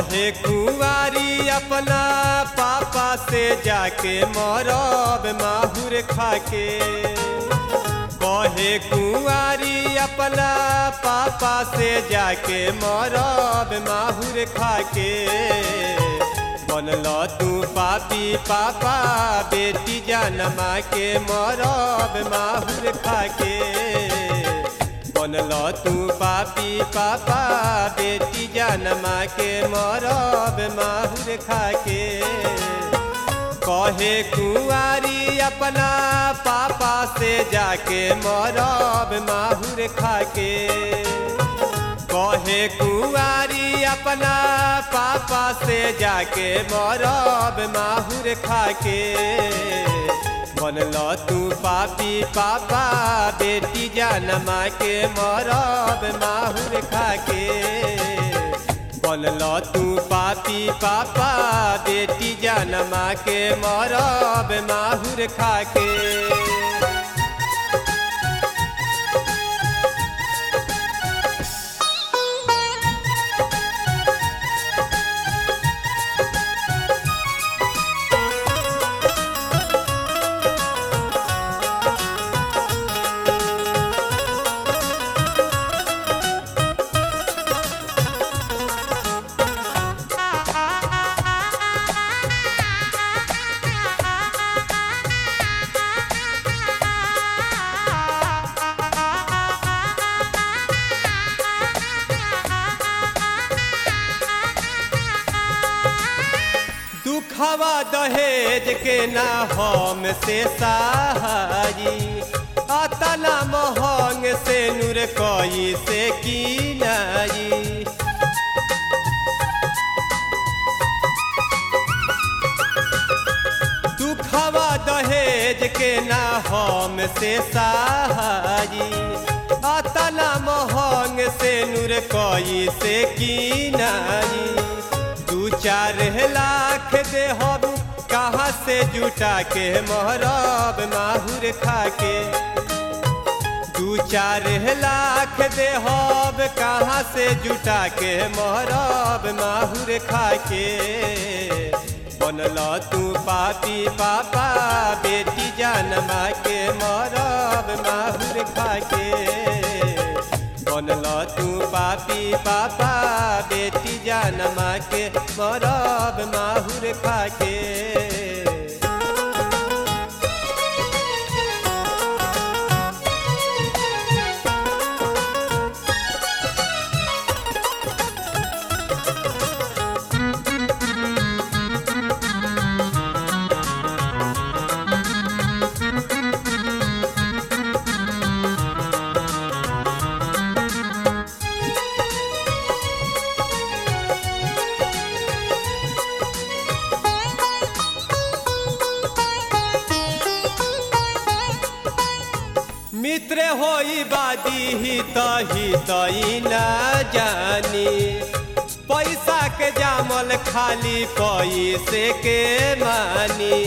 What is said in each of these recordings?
कहे कुंवारी अपना पापा से जाके मरब माहुर खाके कहे कुंवारी अपना पापा से जाके मरब माहुर खाके बनल तू पापी पापा बेटी जनमा के मरब माहुर खाके बनल तू पापी पापा बेटी जनमा के मरब माहुर खाके कहे कुंवारी अपना पापा से जाके मरब माहुर खाके कहे कुंवारी अपना पापा से जाके मरब माहुर खाके बनल तू पापी पापा बेटी जनमा के मरब माहुर खाके बनल तू पापी पापा बेटी जनमा के मरब माहुर खाके दुखवा दहेज के ना हम से सहारी अतना महंग से नूर कई से की नाई दुखवा दहेज के ना हम से सहारी अतना महंग से नूर कई से की नाई दू चार लाख दे हम कहाँ से जुटा के मोहरब माहुर खाके दू चार लाख दे हम कहाँ से जुटा के मोहरब माहुर खाके बनल तू पापी पापा बेटी जनमा के मरब माहुर खाके बनल तू पापी पापा बेटी जनमा के मरब माहुर खाके मित्र होई बाजी ही तही तई न जानी पैसा के जामल खाली पैसे के मानी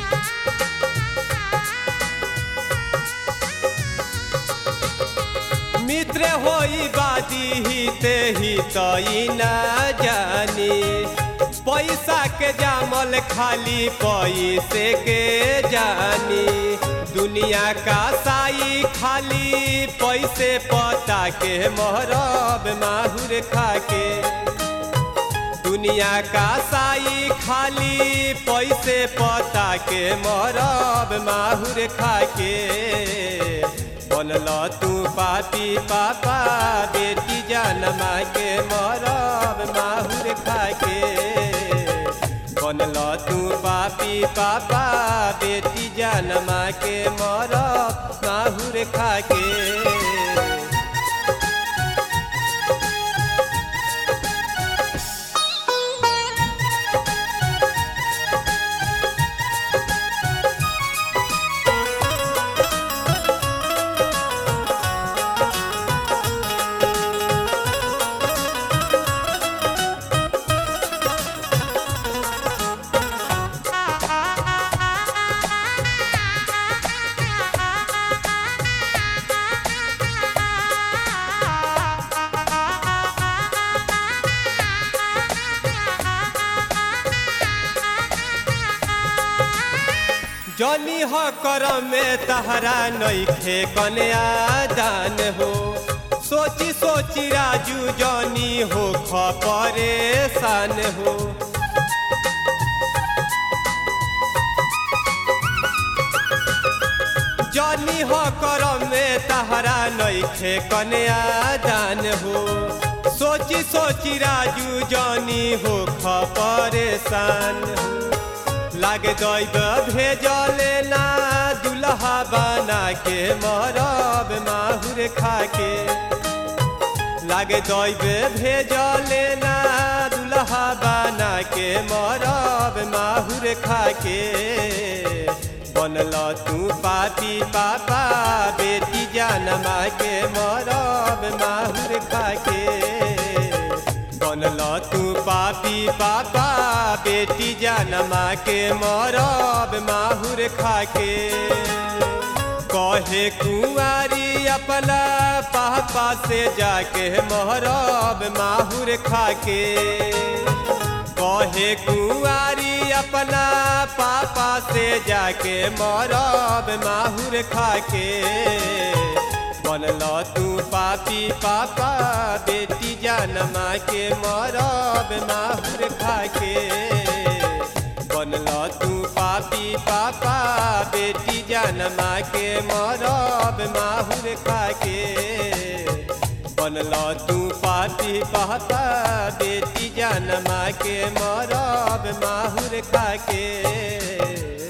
मित्र होई बाजी ही ते ही तई न जानी पैसा के जामल खाली पैसे के जानी दुनिया का साई खाली पैसे पता के मोहरब माहुर खाके दुनिया का साई खाली पैसे पता के मोहरब माहुर खाके बनल तू पापी पापा बेटी जनमा के मरब माहुर खाके बनल तू पापी पापा बेटी जनमा के मरब माहुर खाके जनी ह करम में तहरा नइखे कन्या दान हो सोची सोची राजू जनी हो ख परेशान हो जनी हो करम में तहरा नइखे कन्या दान हो सोची सोची राजू जनी हो ख परेशान हो लागे दैब भेजले ना दुल्हा बना के मरब माहुर खाके लागे दैब भेजले ना दुल्हा बना के मरब माहुर खाके बनल तू पापी पापा बेटी जानमा के मरब माहुर खाके बनल तू पापी पापा बेटी जानमा के मरब माहुर खाके कहे कुंवारी अपना पापा से जाके मरब माहुर खाके कहे कुंवारी अपना पापा से जाके मरब माहुर खाके बनल तू पापी पापा बेटी जानमा के मरब माहुर खाके बनल तू पापी पापा बेटी जानमा के मरब माहुर खाके बनल तू पापी पापा बेटी जानमा के मरब माहुर खाके